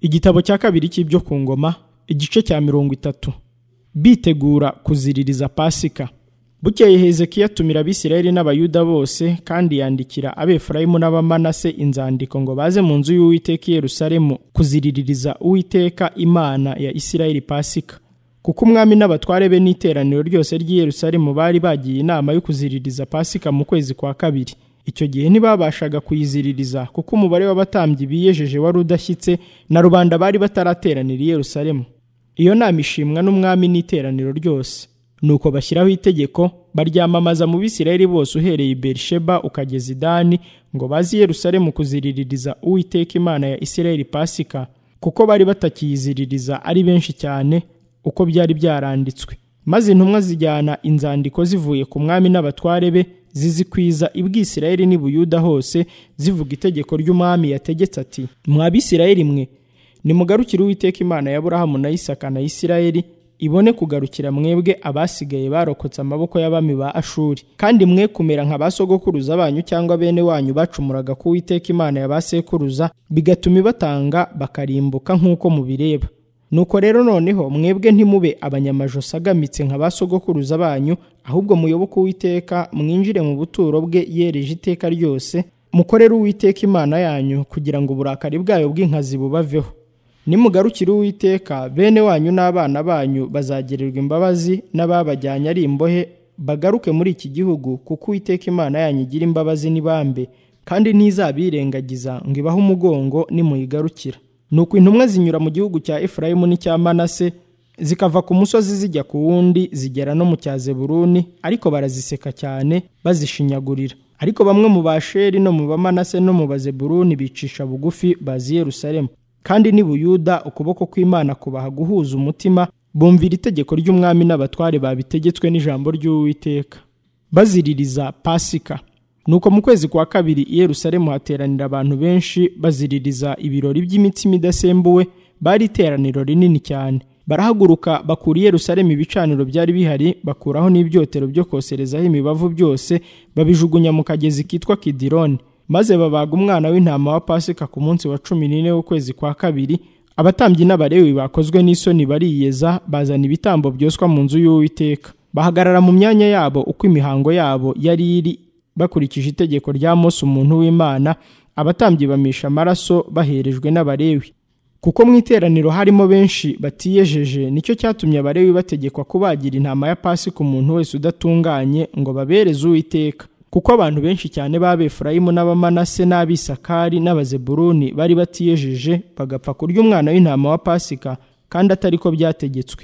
igitabo cya kabiri cy'ibyo ku ngoma igice cya mirongo itatu bitegura kuziririza pasika bukeye hezekiya atumira abisirayeli n'abayuda bose kandi yandikira abefurayimu n'abamanase inzandiko ngo baze mu nzu y'uwiteka i yerusalemu kuziriririza uwiteka imana ya isirayeli pasika kuko umwami n'abatware be n'iteraniro ryose ry'i yerusalemu bari bagiye inama yo kuziririza pasika mu kwezi kwa kabiri icyo gihe ntibabashaga kuyiziririza kuko umubare w'abatambyi biyejeje wari udashyitse na rubanda bari batarateranira i yerusalemu iyo nama ishimwa n'umwami n'iteraniro ryose nuko bashyiraho itegeko baryamamaza mu bisirayeli bose uhereye i berisheba ukageza idani ngo bazi i yerusalemu kuziriririza uwiteka imana ya isirayeli pasika kuko bari batakiyiziririza ari benshi cyane uko byari byaranditswe maze intumwa zijyana inzandiko zivuye ku mwami n'abatware be zizikwiza ibwisirayeli n'i buyuda hose zivuga itegeko ry'umwami yategetse ati mwa bisirayeli mwe nimugarukire uwiteka imana ya burahamu na isaka na isirayeli ibone kugarukira mwebwe abasigaye barokotse amaboko y'abami ba ashuri kandi mwe kumera nka ba sogokuruza banyu cyangwa bene wanyu bacumuraga ku uwiteka imana ya ba sekuruza bigatuma ibatanga bakarimbuka nk'uko mubireba nuko rero noneho mwebwe ntimube abanyamajosi agamitse nka ba sogokuruza banyu ahubwo muyoboke uwiteka mwinjire mu buturo bwe yereje iteka ryose mukorere uwiteka imana yanyu kugira ngo uburakari bwayo bw'inkazi bubaveho nimugarukire uwiteka bene wanyu n'abana banyu bazagirirwa imbabazi n'ababajyanye ari imbohe bagaruke muri iki gihugu kuko uwiteka imana yanyu igira imbabazi n'ibambe kandi ntizabirengagiza ngo ibahe umugongo nimuyigarukira nuko intumwa zinyura mu gihugu cya efurayimu n'icya manase zikava ku musozi zijya ku wundi zigera no mu cya zeburuni ariko baraziseka cyane bazishinyagurira ariko bamwe mu basheri no mu bamanase no mu bazeburuni bicisha bugufi bazi yerusalemu kandi ni buyuda ukuboko kw'imana kubaha guhuza umutima bumvira itegeko ry'umwami n'abatware babitegetswe n'ijambo ry'uwiteka baziririza pasika nuko mu kwezi kwa kabiri i Yerusalemu hateranira abantu benshi baziririza ibirori by'imitsima idasembuwe bari iteraniro rinini cyane barahaguruka bakura i Yerusalemu ibicaniro byari bihari bakuraho n'ibyotero byo koserezaho imibavu byose babijugunya mu kagezi kitwa kidironi maze babaga umwana w'intama wa pasika ku munsi wa cumi n'ine w'ukwezi kwa kabiri abatambyi n'abarewi bakozwe n'isoni bariyeza bazana ibitambo byoswa mu nzu y'uwiteka bahagarara mu myanya yabo uko imihango yabo yari iri bakurikije itegeko rya Mose umuntu w'Imana abatambyi bamisha amaraso baherejwe n'abarewi kuko mu iteraniro harimo benshi batiyejeje nicyo cyatumye abarewi bategekwa kubagira intama ya pasika umuntu wese udatunganye ngo babereze uwiteka kuko abantu benshi cyane b'abefurayimu n'abamanase n'abisakari n'abazeburuni bari batiyejeje bagapfa kurya umwana w'intama wa pasika kandi atari ko byategetswe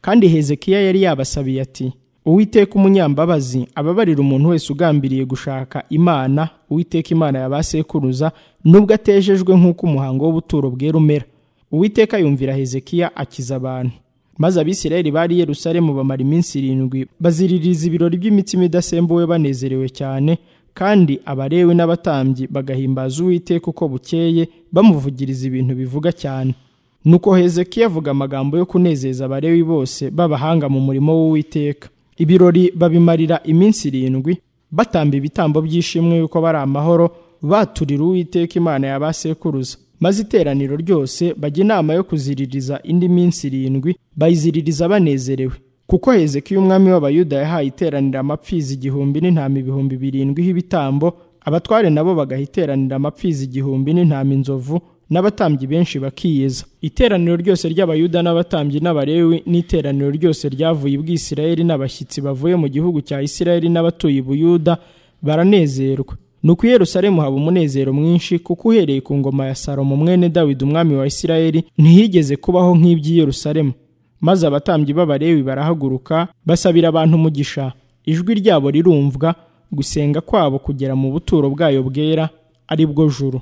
kandi hezekiya yari yabasabiye ati uwiteka umunyambabazi ababarira umuntu wese ugambiriye gushaka imana uwiteka imana ya ba sekuruza nubwo atejejwe nk'uko umuhango w'ubuturo bwera umera uwiteka yumvira hezekiya akiza abantu maze abisirayeli bari i yerusalemu bamara iminsi irindwi baziririza ibirori by'imitsima idasembuwe banezerewe cyane kandi abarewe n'abatambyi bagahimbaza uwiteka uko bukeye bamuvugiriza ibintu bivuga cyane nuko hezekiya avuga amagambo yo kunezeza abarewi bose b'abahanga mu murimo w'uwiteka ibirori babimarira iminsi irindwi batamba ibitambo by'ishimwe yuko bari amahoro baturira uwiteka imana ya ba sekuruza maze iteraniro ryose bajya inama yo kuziririza indi minsi irindwi bayiziririza banezerewe kuko hezekiya umwami w'abayuda yahaye iteranira amapfizi igihumbi n'intama ibihumbi birindwi h'ibitambo abatware nabo bagaha iteranira amapfizi igihumbi n'intama inzovu n'abatambyi benshi bakiyeza iteraniro ryose ry'abayuda n'abatambyi n'abarewi n'iteraniro ryose ryavuye ubwisirayeli n'abashyitsi bavuye mu gihugu cya isirayeli n'abatuye ubuyuda baranezerwa nuko i yerusalemu haba umunezero mwinshi kuko uhereye ku ngoma ya salomo mwene dawidi umwami wa isirayeli ntihigeze kubaho nk'iby'i yerusalemu maze abatambyi b'abarewi barahaguruka basabira abantu umugisha ijwi ryabo rirumvwa gusenga kwabo kugera mu buturo bwayo bwera ari bwo juru